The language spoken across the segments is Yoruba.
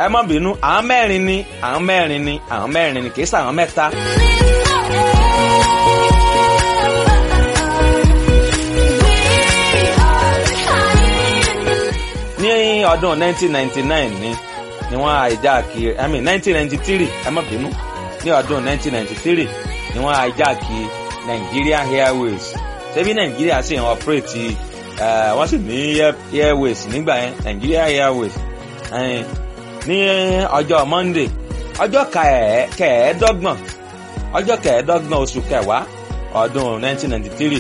ẹ má bínú àwọn mẹ́rin ni àwọn mẹ́rin ni àwọn mẹ́rin ni kì í sàwọn mẹ́ta. ní ọdún 1999 ni ni wọ́n àìjáàkì i mean 1993 ẹ má bínú ní ọdún 1993 ni wọ́n àìjáàkì Nigeria Airways ṣebí Nigeria sì ń operate wọ́n sì ní airways nígbà yẹn Nigeria Airways ní ọjọ́ Monday ọjọ́ kẹẹ̀ẹ́dọ́gbọ̀n ọjọ́ kẹẹ̀ẹ́dọ́gbọ̀n oṣù kẹwàá ọdún 1993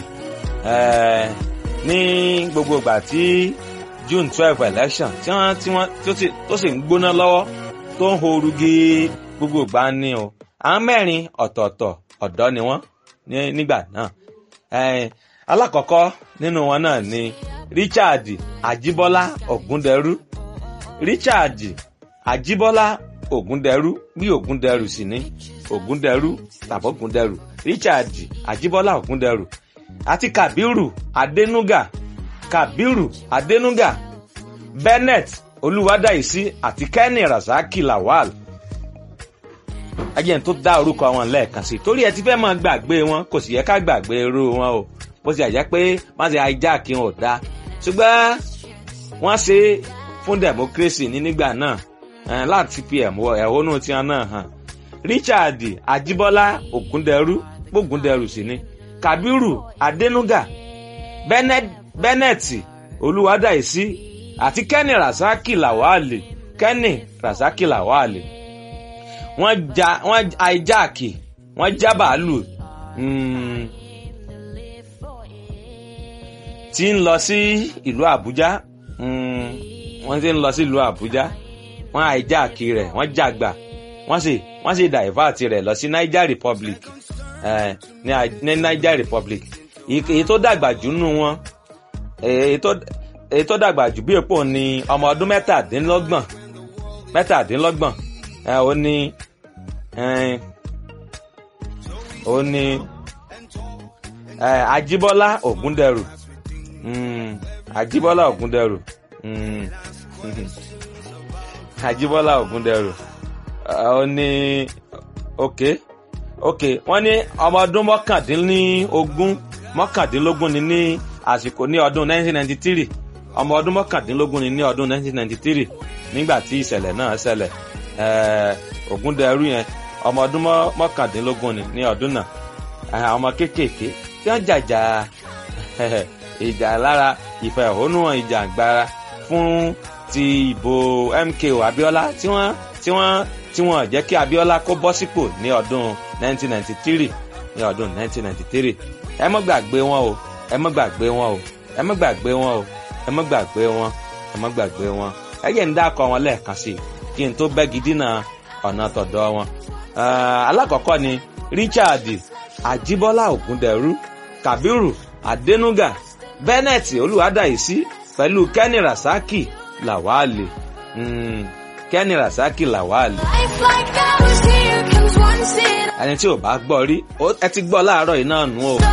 ní gbogbo ìgbà tí June twelve election tí wọ́n tí wọ́n tó sì ń gbóná lọ́wọ́ tó ń horu gé gbogbo ìgbà ni o àwọn mẹ́rin ọ̀tọ̀ọ̀tọ̀ ọ̀dọ́ ni wọ́n nígbà náà alákọ̀ọ́kọ́ nínú wọn náà ni Richard Ajibola Ogunderu Richard Ajibola Ogunderu bí Ogunderu sì ní Ogunderu tàbí Ogunderu Richard Ajibola Ogunderu àti Kabiru Adenuga Kabiru Adenuga Bennett Olúwadáìsí àti Kenny Rasaki Lawal ajẹ́ tó dá orúkọ wọn lẹ́ẹ̀kan sí torí ẹ ti fẹ́ máa gbàgbé wọn kò sì yẹ ká gbàgbé irú wọn o bó ti àjẹ́ pé má ṣe hijack wọn ò dáa ṣùgbọ́n wọ́n ṣe fún democracy ní nígbà náà láti fi ẹ̀hónú tiwọn náà hàn Richard Ajibola Ogunderu Ogunderu sì ni Kabiru Adenuga Bennett Bennett Olúwadáìsí àti Kenny Rasaki Lawal Kenny Rasaki Lawal wọ́n ja wọ́n hijack wọ́n já bàálù tí ń lọ sí ìlú Àbújá wọ́n ti ń lọ sí ìlú Àbújá wọ́n hijack rẹ̀ wọ́n jàgbà wọ́n sì wọ́n sì divert rẹ̀ lọ sí Niger Republic ní Niger Republic èyí tó dàgbà jù nù wọn èyí tó dàgbà jù bí èpò ní ọmọ ọdún mẹ́tàdínlọ́gbọ̀n mẹ́tàdínlọ́gbọ̀n ó ní ó ní Ajíbọ́lá Ògúndẹrù Ajíbọ́lá Ògúndẹrù Ajíbọ́lá Ògúndẹrù ó ní ok ok wọ́n ní ọmọ ọdún mọ́kàndínlógún mọ́kàndínlógún ni ní àsìkò ní ọdún 1993 ọmọ ọdún mọ́kàndínlógún ni ní ọdún 1993 nígbà tí ìṣẹ̀lẹ̀ náà ṣẹlẹ̀ Ògúndẹrù yẹn ọmọ ọdún mọ́kàndínlógún ni ní ọdún náà àwọn ọmọ kéékèèké tí wọ́n jàjà ìjà lára ìfẹ̀hónúhàn ìjà àgbára fún ti ìbò MKO Abiola tí wọ́n tí wọ́n tí wọ́n jẹ́ kí Abiola kó bọ́ sípò ní ọdún 1993 ní ọdún 1993 ẹ má gbàgbé wọn o ẹ má gbàgbé wọn o ẹ má gbàgbé wọn o ẹ má gbàgbé wọn ẹ má gbàgbé wọn ẹ jẹ́ ń dákọ̀ wọn lẹ́ẹ̀kan sí i kí n tó bẹ́gi dínà ọ̀nà tọ̀dọ̀ wọn. alákọ̀ọ́kọ́ ni Richard Ajibola Ogunderu Kabiru Adenuga Bennett Olúwadáìsí pẹ̀lú Kenny Rasaki Lawale mm, Kenny Rasaki Lawale. ẹni tí ò bá gbọ́ rí ẹ ti gbọ́ láàárọ̀ yìí náà nù o.